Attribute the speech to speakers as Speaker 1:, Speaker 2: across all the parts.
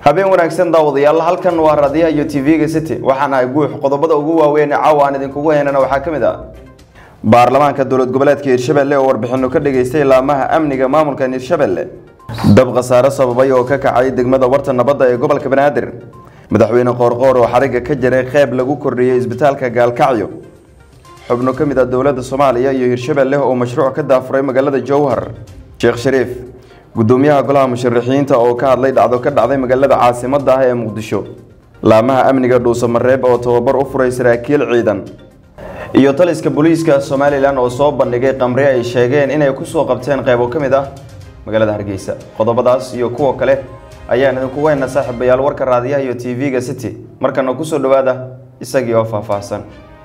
Speaker 1: habeen wanaagsan daawadayaal halkan waa raadiyaha iyo tv-ga city waxaana ay guux qodobada ugu waaweyn ee caawa aan idinkugu heynana waxaa ka mid ah baarlamaanka dowlad goboleedka hirshabelle oo warbixino ka dhageystay laamaha amniga maamulkan hirshabelle dab khasaare sababay oo ka kacay degmada warta nabadda ee gobolka banaadir madaxweyne qoorqoor oo xariga ka jiray qeyb lagu kordhiyey isbitaalka gaalkacyo xubno ka mid ah dowladda soomaaliya iyo hirshabelle oo mashruuc ka daafuray magaalada jowhar sheekh shariif gudoomiyaha golaha musharaxiinta oo ka hadlay dhacdo ka dhacday magaalada caasimadda ah ee muqdisho laamaha amniga dhuusamareeb oo tababar u furay saraakiil ciidan iyo taliska booliiska somalilan oo soo bandhigay qamri ay sheegeen inay kusoo qabteen qeybo ka mid ah magaalada hargeysa qodobadaas iyo kuwa kale ayaan idinkugu haynaa saaxiibayaal warka raadiyaha iyo tv-ga city markana kusoo dhawaada isagii oo faahfaahsan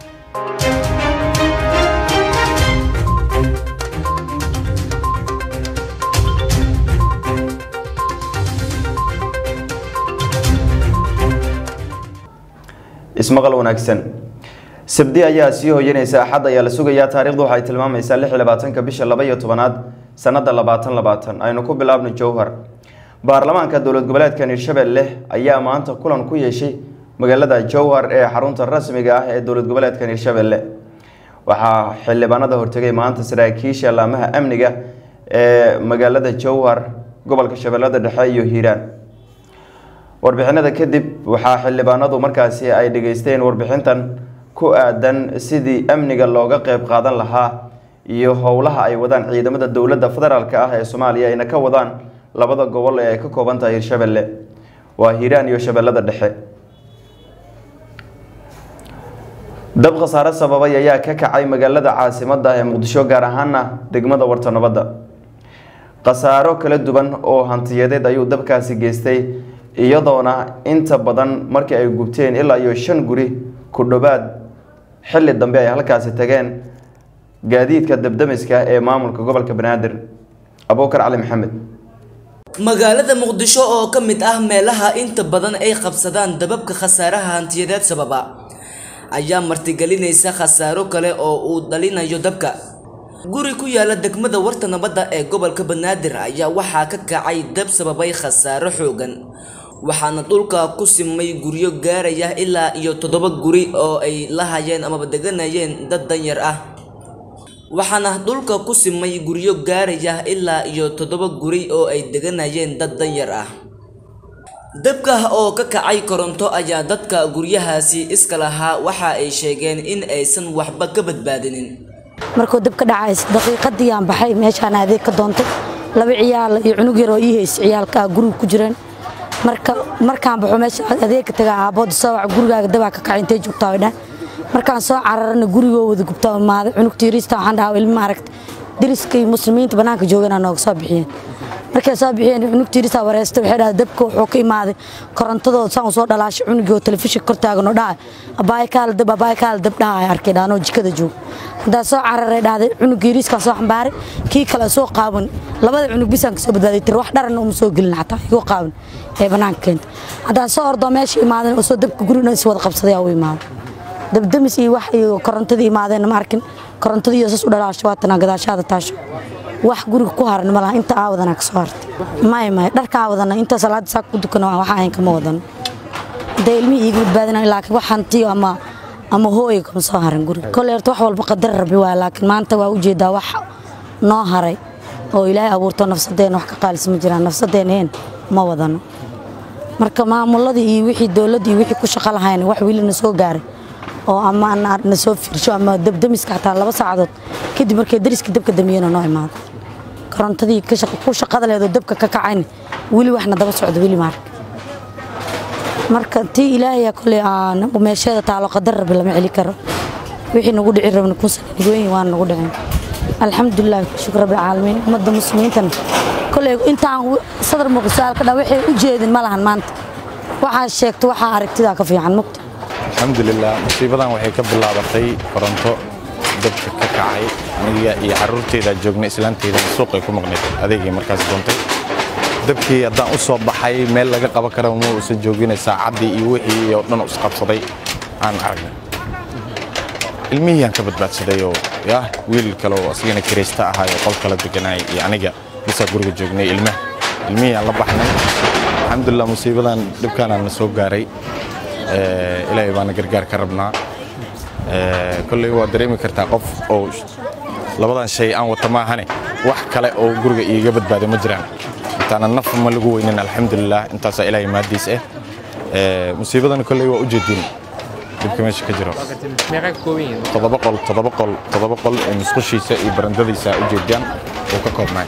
Speaker 1: ismaqal wanaagsan sabdi ayaa sii hoyanaysa axad ayaa la sugayaa taarikhdu waxay tilmaamaysaa lix iyo labaatanka bisha laba iyo tobanaad sanada labaatan labaatan aynu ku bilaabno jowhar baarlamaanka dowlad goboleedkan hirshabelle ayaa maanta kulan ku yeeshay magaalada jowhar ee xarunta rasmiga ah ee dowlad goboleedkan hirshabelle waxaa xildhibaanada hortegay maanta saraakiisha laamaha amniga ee magaalada jowhar gobolka shabeellada dhexe iyo hiiraan warbixinada kadib waxaa xildhibaanadu markaasi ay dhageysteen warbixintan ku aadan sidii amniga looga qeyb qaadan lahaa iyo howlaha ay wadaan ciidamada dowladda federaalk ah ee soomaaliya ayna ka wadaan labada gobol ee ay ka kooban tahay hirshabelle waa hiiraan iyo shabeellada dhexe dab khasaare sababay ayaa ka kacay magaalada caasimadda ee muqdisho gaar ahaana degmada warta nabadda khasaaro kala duwan oo hantiyadeed ayuu dabkaasi geystay iyadoona inta badan markii ay gubteen ilaa iyo shan guri ku dhowaad xilli dambe ay halkaasi tageen gaadiidka dabdamiska ee maamulka gobolka banaadir abuukar cali maxamed
Speaker 2: magaalada muqdisho oo ka mid ah meelaha inta badan ay qabsadaan dababka khasaaraha hantiyadeed sababa ayaa martigelinaysa khasaaro kale oo uu dhalinayo dabka guri ku yaala degmada warta nabadda ee gobolka banaadir ayaa waxaa ka kacay dab sababay khasaaro xoogan waxaana dhulka ku simay guryo gaaraya ilaa iyo toddoba guri oo ay la hayeen amaba deganayeen dad danyar ah waxaana dhulka ku simay guryo gaaraya ilaa iyo toddoba guri oo ay deganayeen dad danyar ah dabka oo ka kacay koronto ayaa dadka guryahaasi iska lahaa waxa ay sheegeen in aysan waxba ka badbaadinin
Speaker 3: markuu dab ka dhacays daqiiqadii aan baxay meeshaan adeeg ka doontay laba ciyaal iyo cunug yar oo ii haysa ciyaalka guriga ku jireen marka markaan baxo meesha adeegka taga aabood soo wac gurigaaga dabaa ka kacay intay joogtaa dhan markaan soo cararana gurigoo wada gubtaa imaaday cunugta yariista waxaan dhahaa ilmo maaragta deriskay muslimiinta bannaanka joogana nooga soo bixiyeen markay soo bixiyeen cunugta yariista wareesta waxay dhahay dabka wuxuu ka imaaday korontadooda saan usoo dhalaashay cunugii oo telefishinka kor taagan oo dhahay abaay kaala dab abaay kaala dab dhahay arkay dhaanoo jikada joog haddaa soo cararay dhahday cunug yariiskaan soo xambaaray kii kale soo qaawan labada cunug bisaan kasoo badbaaday tir wax dharana uma soo gelin xataa igu qaawan ee bannaanka keenta haddaan soo ordoo meesha imaaden oo soo dabka gurina is wada qabsaday aa u imaaday dabdamis iyo wax iyo korontadii imaadeen ma arkin korontadii iyo sas u dhalaasho waatana gadaashaada taasho wax guriga ku haran malaha inta aa wadana kasoo hartay may may dharkaa wadana inta salaada saa ku dukana waxa ahayn kama wadano hadday ilmihii iiga badbaadinayo laakiin wax hantiyo ama ama hooyo kama soo haran guriga kolley horta wax walba qadar rabbi waa laakiin maanta waa ujeedaa wax noo haray oo ilaahay abuurto nafsadeena wax ka qaalis ma jiraan nafsadeena heen ma wadano marka maamuladii iyo wixii dowladda iyo wixii ku shaqo lahayn wax weli na soo gaaray oo ama na soo fiirsho ama dabdamiska xataa laba saacadood kadib markay dariska dabka damiyena noo imaado korontadii ku shaqada leedoo dabka ka kacayna weli waxna daba socdo weli maarka marka tii ilaahaya koley meesheeda taalo qadar rabbi lama celi karo wixii nagu dhici rabna kunsan nigooyin waana nagu dhicin alxamdulilah shukr rabbi caalamiin ummadda muslimiintana koley intaan sadar muqsaalka dhan waxay u jeedin ma lahan maanta waxaa sheegto waxaa aragtidaa ka fiican mugta
Speaker 4: alxamdulilah musiibadan waxay ka bilaabatay koronto dabka ka kacay aniga iyo caruurteeda joognay islaanteyda suuqay ku maqnayd adeegay markaas doontay dabkii haddaan u soo baxay meel laga qaban kara ma uusan joogina saacaddii iyo wixii oo dhan isqabsaday aan aragnay ilmihii aan ka badbaadsaday oo yah wiil kale oo asigana kiraysta ahaa oo qol kala deganaay iyo aniga bisaa guriga joognay ilmaha ilmihii aan la baxnay alxamdulilah musiibadan dhibkaanaan na soo gaaray ilaahay baana gargaar ka rabnaa kolley waa dareemi kartaa qof oo labadan shay aan wata maahane wax kale oo guriga iiga badbaaday ma jiraan intaana naf ma lagu weynin alxamdulilah intaasaa ilaahay maadiis ah musiibadan kolley waa u jeedin dhibka meesha ka jiro todoba qol todoba qol todoba qol ee musqushiisa iyo barandadiisa u jeediyaan uu ka koobnaay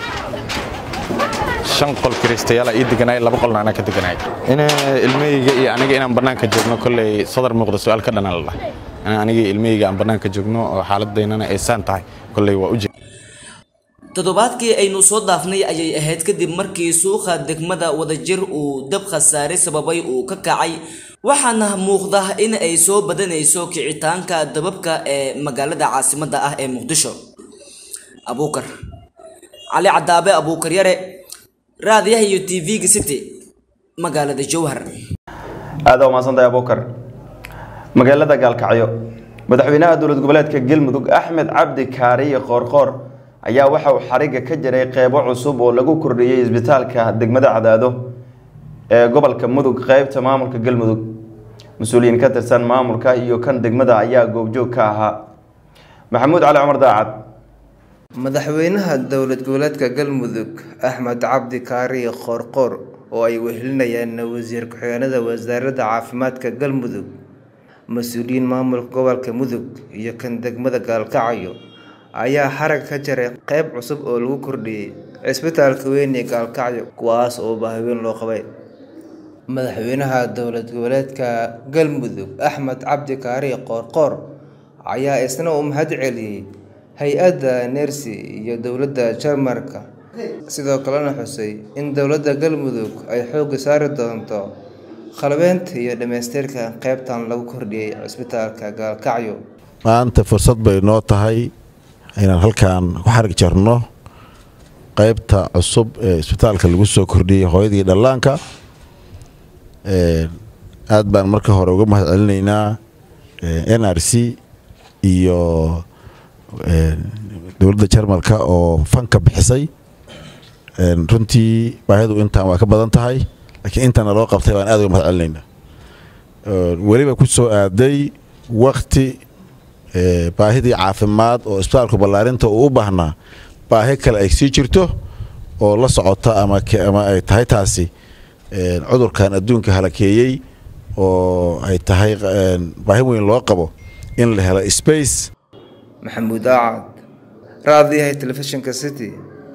Speaker 4: shan qol kiristayaala ii deganaay laba qolna anaa ka deganaay in ilmahayga iyo aniga inaan bannaanka joogno kolley sadar muuqda su-aal ka dhanaan la dhahay aniga ilmahayga aan bannaanka joogno oo xaaladaynana ay saan tahay kolley waa u jeed
Speaker 2: toddobaadkii aynu soo dhaafnay ayay ahayd kadib markii suuqa degmada wadajir uu dab khasaare sababay uu ka kacay waxaana muuqda in ay soo badanayso kicitaanka dababka ee magaalada caasimadda ah ee muqdisho abuukar cali cadaabe abuukar yare raadiyaha iyo t v-ga city magaalada jowhar
Speaker 1: aada umaasantahay abuukar magaalada gaalkacyo madaxweynaha dowlad goboleedka galmudug axmed cabdi kaariye qoorqoor ayaa waxa uu xariga ka jiray qeybo cusub oo lagu kordhiyey isbitaalka degmada cadaado ee gobolka mudug qeybta maamulka galmudug mas-uuliyiin ka tirsan maamulka iyo kan degmada ayaa goobjoog ka ahaa maxamuud cali cumar daacad
Speaker 5: madaxweynaha dowlad goboleedka galmudug axmed cabdi kaariye qoorqoor oo ay wehelinayaan wasiir ku-xigeenada wasaaradda caafimaadka galmudug mas-uuliyiin maamulka gobolka mudug iyo kan degmada gaalkacyo ayaa xarag ka jaray qeyb cusub oo lagu kordhiyey cisbitaalka weyn ee gaalkacyo kuwaas oo baahiweyn loo qabay madaxweynaha dowlad goboleedka galmudug axmed cabdi kaariye qoorqoor ayaa isna u mahad celiyey hay-adda nersi iyo dowladda jarmarka sidoo kalena xusay in dowladda galmudug ay xoogga saari doonto qalbeynta iyo dhammaystirka qeybtan lagu kordhiyey cisbitaalka gaalkacyo
Speaker 6: maanta fursad bay noo tahay inaan halkan ku xarig jarno qeybta cusub ee isbitaalka lagu soo kordhiyey hooyadii dhallaanka aad baan marka hore uga mahad celinaynaa n r c iyo dowladda jarmalka oo fanka bixisay runtii baahidu intaan waa ka badan tahay laakiin intana loo qabtay baan aad uga mahad celinaynaa weliba ku soo aaday wakti baahidii caafimaad oo isbitaalku ballaarinta uu u baahnaa baahi kale ay sii jirto oo la socota ama ay tahay taasi cudurkan adduunka halakeeyey oo ay tahay baahi weyn loo qabo in la helo space
Speaker 5: maxamuud aacad raadiyaha telefishinka city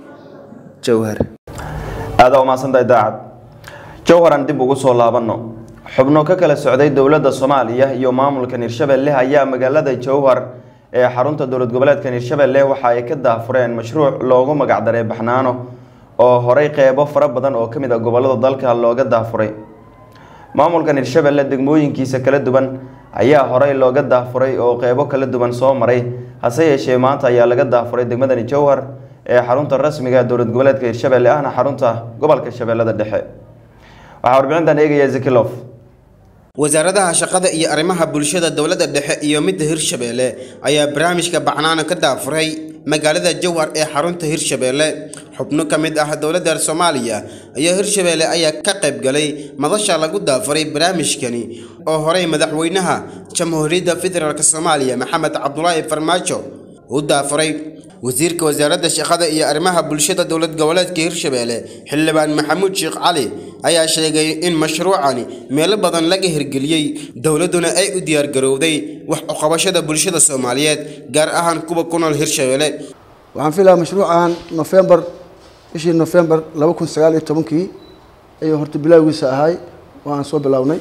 Speaker 5: jowhar
Speaker 1: aada umaasantahay daacad jowharan dib ugu soo laabanno xubno ka kala socday dowladda soomaaliya iyo maamulkan hirshabelle ayaa magaalada jowhar ee xarunta dowlad goboleedkan hirshabelle waxa ay ka daafureen mashruuc loogu magacdaray baxnaano oo horey qeybo fara badan oo ka mid a gobolada dalka looga daafuray maamulkan hirshabelle degmooyinkiisa kala duwan ayaa horey looga daafuray oo qeybo kala duwan soo maray hase yeeshee maanta ayaa laga daafuray degmadani jowhar ee xarunta rasmiga dowlad goboleedka hirshabelle ahna xarunta gobolka shabeellada dhexe waxaa warbixintan eegaya zikilof
Speaker 7: wasaaradaha shaqada iyo arrimaha bulshada dowladda dhexe iyo midda hirshabeelle ayaa barnaamijka baxnaano ka daafuray magaalada jowhar ee xarunta hirshabeelle xubno ka mid ah dowladda soomaaliya iyo hirshabeelle ayaa ka qayb galay madasha lagu daafuray barnaamijkani oo horey madaxweynaha jamhuuriyadda federaalk soomaaliya maxamed cabdulaahi farmaajo u daafuray wasiirka wasaaradda shaqada iyo arrimaha bulshada dowlad goboleedka hirshabeelle xildhibaan maxamuud sheekh cali ayaa sheegay in mashruucani meelo badan laga hirgeliyey dowladduna ay u diyaargarowday wax uqabashada bulshada soomaaliyeed gaar ahaan kuwa ku nool hirshabeelle
Speaker 8: waxaan filayaa mashruucan nofembar bishii nofembar laba kun sagaal iyo tobankii ayuu horta bilowgiisa ahay oo aan soo bilownay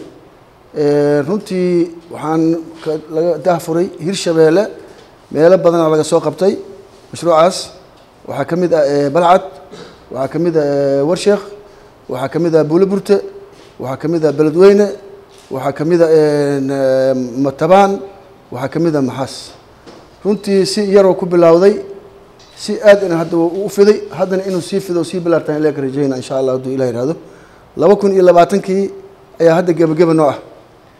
Speaker 8: runtii waxaan laga dahfuray hirshabeelle meelo badana laga soo qabtay mashruucaas waxaa ka mid ah balcad waxaa ka mid ah warsheekh waxaa ka mid ah buuloburte waxaa ka mid ah beledweyne waxaa ka mid ah matabaan waxaa ka mid ah maxaas runtii si yaroo ku bilowday si aad in hadda u fiday haddana inuu sii fido sii bilaartaan ilaa ka rajayna insha allah hadduu ilah yihahdo laba kun iyo labaatankii ayaa hadda gebageba noo ah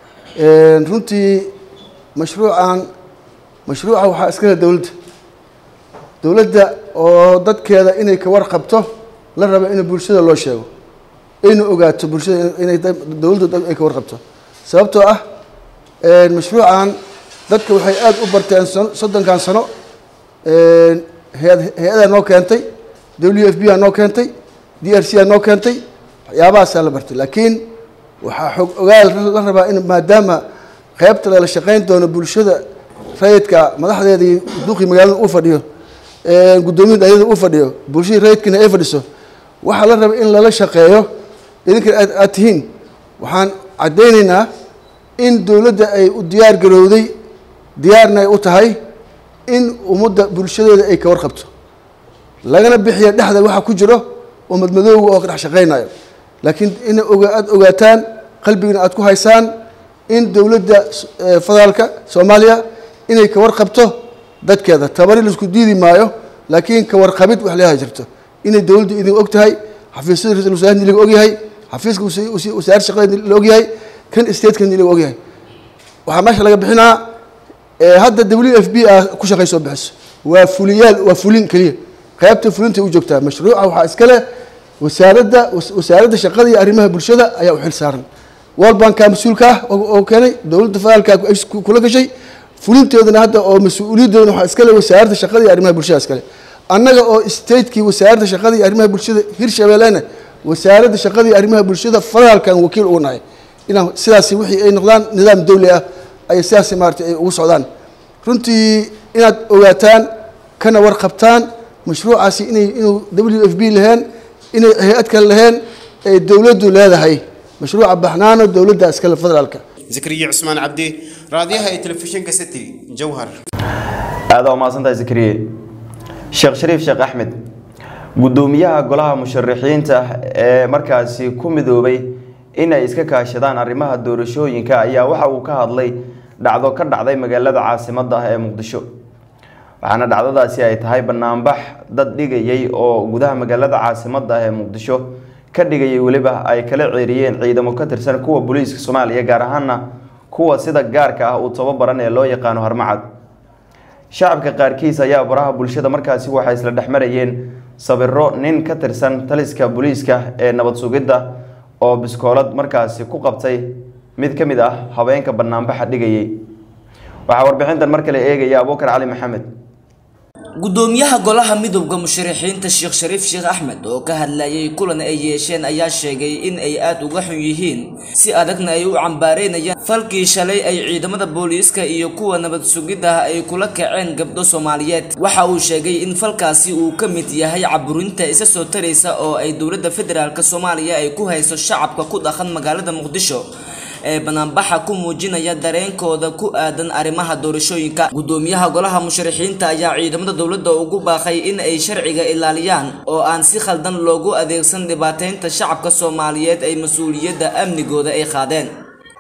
Speaker 8: runtii mashruucan mashruuca waxaa iska leh dowladda dowladda oo dadkeeda inay ka warqabto la rabo in bulshada loo sheego ayna ogaato bulshada inay dowladda ay ka warqabto sababtoo ah mashruucan dadka waxay aada u barteen soddonkan sano hay-adaa noo keentay w f b aa noo keentay d r c aa noo keentay waxyaabahaasaa la bartay laakiin waxaa xog ogaal la rabaa in maadaama qeybta lala shaqayn doono bulshada rayidka madaxdeeda iyo duqii magaalada uu fadhiyo guddoomiya dhalinyada uu fadhiyo bulshadii rayidkiina ay fadhiso waxaa la raba in lala shaqeeyo idinkan aad aad tihiin waxaan caddaynaynaa in dowladda ay u diyaar garowday diyaarna ay u tahay in ummadda bulshadeeda ay ka warqabto lagana bixiya dhexda waxa ku jiro oo madmadooga oo ka dhex shaqaynayo laakiin ina oga aada ogaataan qalbigana aada ku haysaan in dowladda federaalka soomaaliya inay ka warqabto dadkeeda tabari laisku diidi maayo laakiin ka warqabid wax leeyahay jirto inay dowladdu idin og tahay xafiisyada ra-isul wasaarahni laga ogyahay xafiiska wasaarad shaqada la ogyahay kan stateka laga ogyahay waxaa meesha laga bixinaa hadda w f b a ku shaqaysoo bixiso waa fuliyaal waa fulin keliya qaybta fulinta u joogtaa mashruuca waxaa iska leh wasaaradda wasaaradda shaqada iyo arrimaha bulshada ayaa u xil saaran world banka mas-uulka ah oo keenay dowladda federaalka kula gashay fulinteedana hadda oo mas-uuliyadeedana waxaa iskale wasaaradda shaqada iyo arrimaha bulshada iskale annaga oo statekii wasaaradda shaqada iyo arrimaha bulshada hirshabeellena wasaaradda shaqada iyo arrimaha bulshada federaalkan wakiil ugu nahay inaan sidaasi wixii ay noqdaan nidaam dowli ah ay sidaasi maarata ay ugu socdaan runtii inaad ogaataan kana warqabtaan mashruucaasi inay inuu w f b laheen inay hay-ad kale laheen ay dowladdu leedahay mashruuca baxnaano dowladda iskale federaalka
Speaker 7: zakariya cusmaan cabdi raadiyaha ee telefishinka city jowhar
Speaker 1: aada waa mahadsantahay zakariye sheekh shariif sheekh axmed guddoomiyaha golaha musharaxiinta ee markaasi ku midoobay inay iska kaashadaan arrimaha doorashooyinka ayaa waxa uu ka hadlay dhacdo ka dhacday magaalada caasimadda ah ee muqdisho waxaana dhacdadaasi ay tahay banaanbax dad dhigayay oo gudaha magaalada caasimadda ah ee muqdisho ka dhigayay weliba ay kala ceeriyeen ciidamo ka tirsan kuwa booliiska soomaaliya gaar ahaana kuwa sida gaarka ah uu tababaran ee loo yaqaano harmacad shacabka qaarkiis ayaa baraha bulshada markaasi waxay isla dhexmarayeen sawiro nin ka tirsan taliska booliiska ee nabad sugidda oo biskoolad markaasi ku qabtay mid ka mid ah haweenka banaanbaxa dhigayay waxaa warbixintan mar kale eegaya abuukar cali maxamed
Speaker 2: gudoomiyaha golaha midowda musharaxiinta sheekh shariif sheekh axmed oo ka hadlayay kulan ay yeesheen ayaa sheegay in ay aada uga xun yihiin si adagna ay u cambaareynayaan falkii shalay ay ciidamada booliiska iyo kuwa nabad sugidda ay kula kaceen gabdho soomaaliyeed waxa uu sheegay in falkaasi uu ka mid yahay caburinta isa soo taraysa oo ay dowladda federaalk soomaaliya ay ku hayso shacabka ku dhaqan magaalada muqdisho ee banaanbaxa ku muujinaya dareenkooda ku aadan arrimaha doorashooyinka gudoomiyaha golaha musharaxiinta ayaa ciidamada dowladda ugu baaqay in ay sharciga ilaaliyaan oo aan si khaldan loogu adeegsan dhibaateynta shacabka soomaaliyeed ay mas-uuliyadda amnigooda ay qaadeen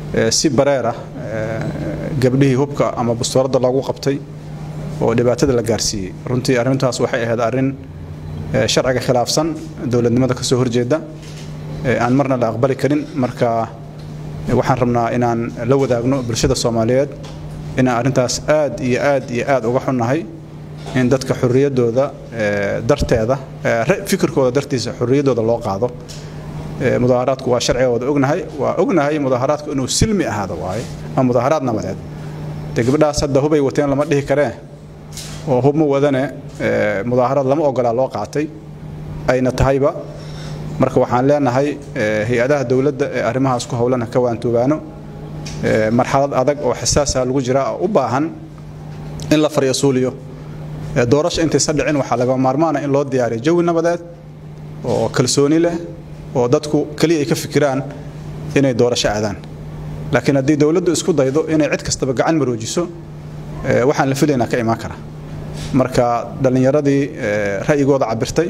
Speaker 9: si bareer ah gabdhihii hubka ama bastoorada loogu qabtay oo dhibaatada la gaarsiiyey runtii arrintaas waxay ahayd arrin sharciga khilaafsan dowladnimada ka soo horjeeda aan marna la aqbali karin marka waxaan rabnaa inaan la wadaagno bulshada soomaaliyeed inaan arrintaas aad iyo aad iyo aad uga xunnahay in dadka xorriyaddooda darteeda fikirkooda dartiisa xorriyaddooda loo qaado mudaaharaadku waa sharciga wada ognahay waa ognahay mudaaharaadku inuu silmi ahaado waaye ama mudaaharaad nabadeed dee gabdhahaas hadda hubay wateen lama dhihi karee oo hub ma wadane mudaaharaad lama ogolaa loo qaatay ayna tahayba marka waxaan leenahay hay-adaha dowladda ee arrimahaas ku howlana ka waantoogaano marxalad adag oo xasaasa lagu jira oo u baahan in la faryasuuliyo doorasho intaysa dhicin waxaa laga maarmaana in loo diyaariyo jawi nabadeed oo kalsooni leh oo dadku keliya ay ka fikiraan inay doorasho aadaan laakiin haddii dowladdu isku daydo inay cid kastaba gacan maroojiso waxaan la filaynaa ka imaan kara marka dhallinyaradii ra'yigooda cabirtay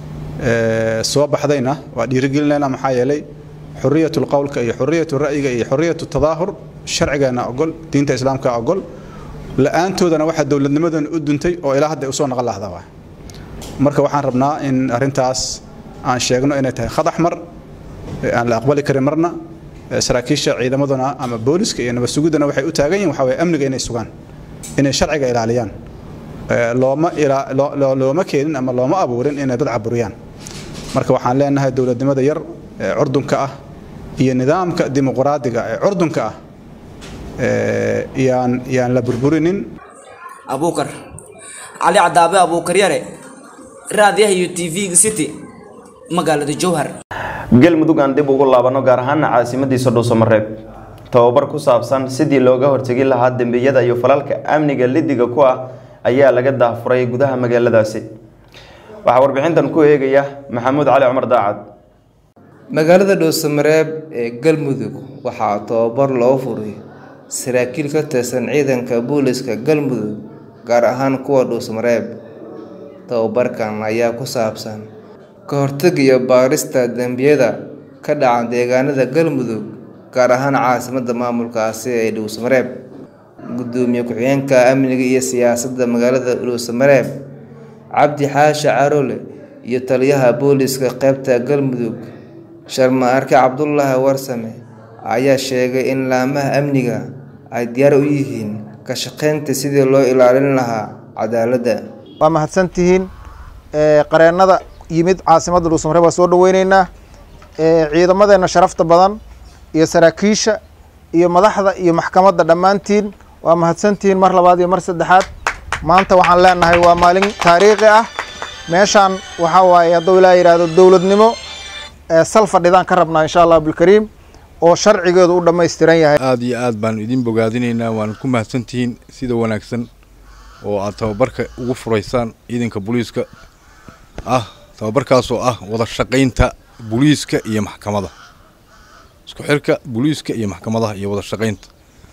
Speaker 9: soo baxdayna waa dhiirigelinayna maxaa yeelay xuriyatu lqowlka iyo xuriyatu ra'yiga iyo xuriyatu tadaahur sharcigeena ogol diinta islaamka ogol la-aantoodana waxaa dowladnimadan u duntay oo ilaa hadda usoo naqon lahda waa marka waxaan rabnaa in arrintaas aan sheegno inay tahay khadax mar aan la aqbali karin marna saraakiisha ciidamaduna ama booliska iyo nabad sugiddana waxay u taagan yihin waxaa waye amniga inay sugaan inay sharciga ilaaliyaan looma looma keenin ama looma abuurin inay dad caburiyaan marka waxaan leenahay dowladnimada yar ee curdunka ah iyo nidaamka dimuqraadiga ee curdunka ah yaan yaan la burburinin
Speaker 2: abuukar cali cadaabe abuukar yare raadiyaha iyo t v-ga city magaalada jowhar
Speaker 1: galmudug aan dib ugu laabano gaar ahaana caasimadiisa dhuusamareeb tababar ku saabsan sidii looga hortegi lahaa dembiyada iyo falalka amniga lidiga ku ah ayaa laga daafuray gudaha magaaladaasi waxaa warbixintan ku eegaya maxamuud cali cumar daacad
Speaker 5: magaalada dhuusamareeb ee galmudug waxaa tababar loo furay saraakiil ka tirsan ciidanka booliska galmudug gaar ahaan kuwa dhuusamareeb tababarkan ayaa ku saabsan ka hortag iyo baarista dembiyada ka dhaca deegaanada galmudug gaar ahaan caasimadda maamulkaasi ee dhuusamareeb gudoomiye ku-xigeenka amniga iyo siyaasadda magaalada dhuusamareeb cabdi xaashi carole iyo taliyaha booliska qeybta galmudug sharma arke cabdulaahi warsame ayaa sheegay in laamaha amniga ay diyaar u yihiin ka shaqaynta sidii loo ilaalin lahaa cadaaladda
Speaker 10: waa mahadsantihiin qareennada yimid caasimadda dhuusamareeb waa soo dhaweyneynaa ciidamadeenna sharafta badan iyo saraakiisha iyo madaxda iyo maxkamadda dhammaantiin waa mahadsantihiin mar labaad iyo mar saddexaad maanta waxaan leenahay waa maalin taariikhi ah meeshaan waxaa waaye hadduu ilaa yidhaahdo dowladnimo sal fadhidaan ka rabnaa insha allah bilkariim oo sharcigeedu u dhammaystiran yahay
Speaker 11: aada iyo aad baan idin bogaadinaynaa waana ku mahadsantihiin sida wanaagsan oo aad tababarka ugu furaysaan ciidanka booliiska ah tababarkaasoo ah wada shaqaynta booliiska iyo maxkamada isku xirka booliiska iyo maxkamadaha iyo wada shaqaynta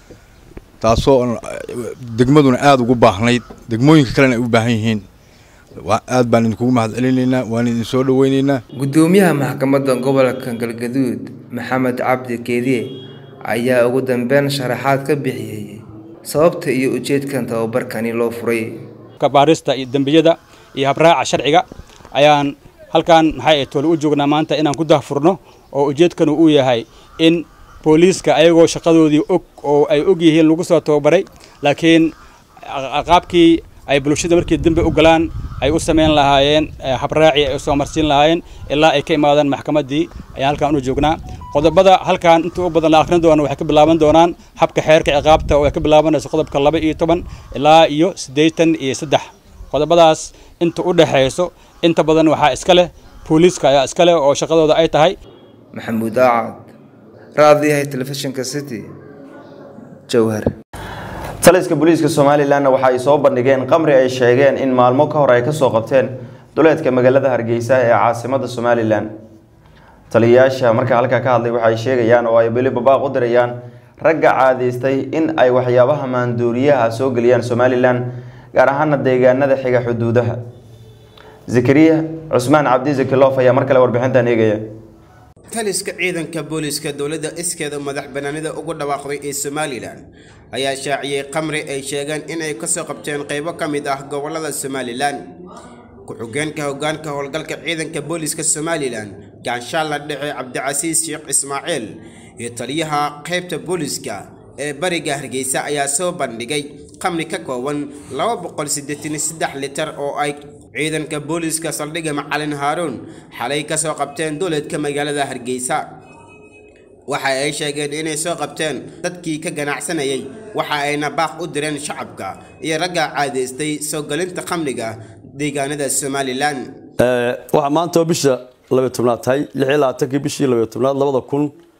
Speaker 11: taasoo degmaduna aada ugu baahnayd degmooyinka kalena ay u baahan yihiin aad baan idinkugu mahad celinaynaa waan idin soo dhaweynaynaa
Speaker 5: gudoomiyaha maxkamadda gobolka galgaduud maxamed cabdi keediye ayaa ugu dambeyn sharaxaad ka bixiyey sababta iyo ujeedkan tababarkani loo furay
Speaker 12: baarista iyo dembiyada iyo habraaca sharciga ayaan halkan maxay toole u joognaa maanta inaan ku dahfurno oo ujeedkanu uu yahay in booliiska ayagoo shaqadoodii og oo ay og yihiin lagu soo tababaray laakiin qaabkii ay bulshada markii dambe u galaan ay u samayn lahaayeen habraaci ay u soo marsiin lahaayeen ilaa ay ka imaadaan maxkamaddii ayaan halkan u joognaa qodobada halkan inta u badan la akhrin doono waxay ka bilaaban doonaan habka xeerka ciqaabta oo ay ka bilaabanayso qodobka laba iyo toban ilaa iyo siddeetan iyo saddex qodobadaas inta u dhexayso inta badan waxaa iska leh booliiska ayaa iska leh oo shaqadooda ay tahay
Speaker 5: maxamuud aacad raadiyahay telefishinka city jowhar
Speaker 1: taliska booliiska somalilanna waxa ay soo bandhigeen qamri ay sheegeen in maalmo ka hor ay kasoo qabteen duleedka magaalada hargeysa ee caasimada somalilan taliyayaasha markaa halkaa ka hadlay waxay sheegayaan oo ay beli babaaq u dirayaan ragga caadaystay in ay waxyaabaha maanduuriyaha soo geliyaan somalilan gaar ahaana deegaanada xiga xuduudaha zakariya cusmaan cabdi zakilof ayaa mar kale warbixintan eegaya
Speaker 7: taliska ciidanka booliiska dowladda iskeeda madax banaanida ugu dhawaaqday ee somalilan ayaa shaaciyey qamri ay sheegeen inay kasoo qabteen qaybo ka mid ah gobolada somalilan ku-xigeenka hogaanka howlgalka ciidanka booliiska somalilan gaanshaalla dhexe cabdicasiis sheekh ismaaciil iyo taliyaha qaybta booliiska ee bariga hargeysa ayaa soo bandhigay qamri ka kooban litar oo ay ciidanka booliiska saldhigga macalin haaruun xalay ka soo qabteen dowladka magaalada hargeysa waxa ay sheegeen inay soo qabteen dadkii ka ganacsanayay waxa ayna baaq u direen shacabka iyo ragga caadaystay soo gelinta khamriga deegaanada somalilan
Speaker 13: waxaa maanta oo bisha labay tobnaad tahay lixii labaatankii bishii labay tobnaad labada kun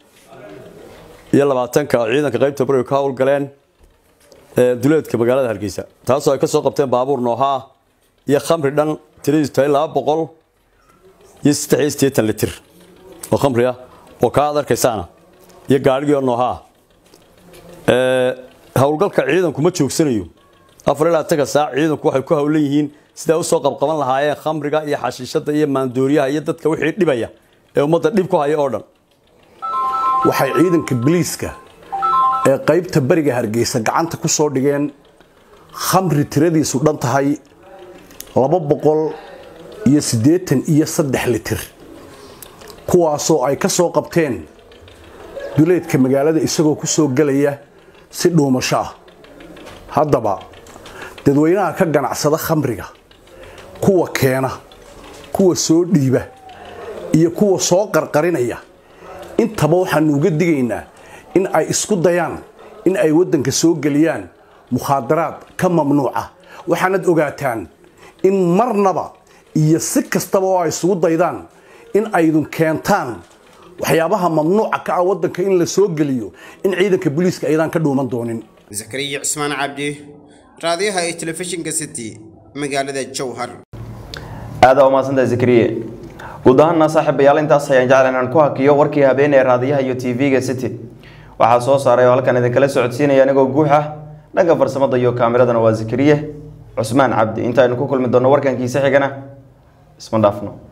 Speaker 13: iyo labaatanka oo ciidanka qaybta bariga ka howlgaleen duleedka magaalada hargeysa taasoo ay ka soo qabteen baabuur noohaa iyo khamri dhan tiradiisu tahay laba boqol iyo saddex iyo siddeetan litir oo khamri ah oo kaa ad arkaysaana iyo gaadhigii oo noohaa howlgalka ciidanku ma joogsanayo afar ilaa tanka saac ciidanku waxay ku howlan yihiin sidaa usoo qabqaban lahaayeen khamriga iyo xashiishada iyo maandooriyaha iyo dadka wixii dhibaya ee ummadda dhib ku haya oo dhan
Speaker 14: waxay ciidanka biliiska ee qaybta bariga hargeysa gacanta ku soo dhigeen khamri tiradiisu dhan tahay laba boqol iyo siddeetan iyo saddex litir kuwaasoo ay ka soo qabteen duleedka magaalada isagoo ku soo gelaya si dhuumasho ah haddaba dadweynaha ka ganacsada khamriga kuwa keena kuwa soo dhiiba iyo kuwa soo qarqarinaya intaba waxaanu uga digaynaa in ay isku dayaan in ay waddanka soo geliyaan mukhaadaraad ka mamnuuca waxaanad ogaataan in marnaba iyo si kastaba oo ay isugu daydaan in aydun keentaan waxyaabaha mamnuuca ka ah waddanka in la soo geliyo in ciidanka booliiska ayadaan ka dhuuman doonin
Speaker 7: zakariya cusmaan cabdi raadiyaha ee telefishinka city magaalada jowhar
Speaker 1: aada u mahadsantahay zakariye guud ahaana saaxiibayaal intaas ayaan jeclan inaan ku hakiyo warkii habeen ee raadiyaha iyo tv-ga city waxaa soo saaray oo halkan idinkala socodsiinaya anigoo guux ah dhanka farsamada iyo kaamiradana waa zakariye cusmaan cabdi intaaynu ku kulmi doonno warkankiisa xigana isma dhaafno